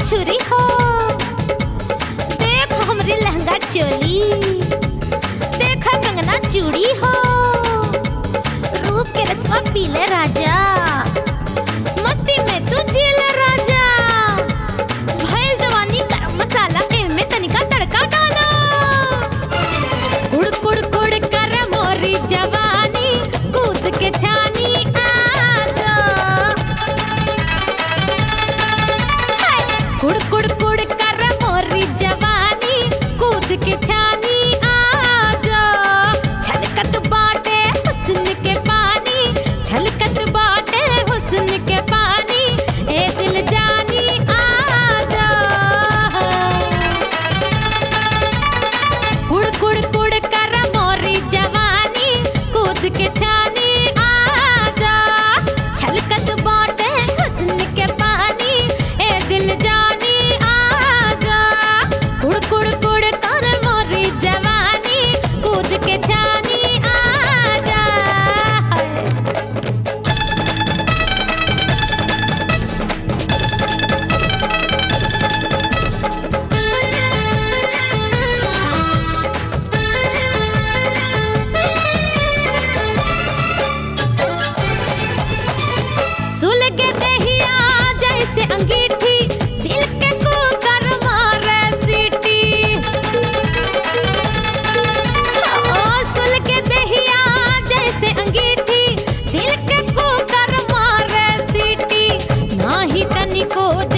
छुरी हो देख हमरी लहंगा चोली देख कंगना चूड़ी हो रूप के रसवा पीले राजा मस्ती में तू जीले राजा भइल जवानी गरम मसाला एमे तनिका तड़का डाला कुड़ कुड़ कुड़ कर मोरी जवानी कूद के छानी आजा हाय! कुड़ कुड़ कुड़ कर मोरी जवानी कूद के छानी आजा छलकत बाटे हुस्न के पानी छलकत बाटे हुस्न के पानी ए दिल जानी आजा कुड़ कुड़ कुड़ कर मोरी जवानी कूद के छानी आजा छलकत बाटे हुस्न के पानी ए दिल जानी आजा कुड़ कुड़ कुड़ कर मोरी जवानी कूद के छानी आजा सुलग दहिया जैसे अंगीठी दिल के कुकर मारे सीटी ओ सुलग दहिया जैसे अंगीठी दिल के कुकर मारे सीटी नाही तनिको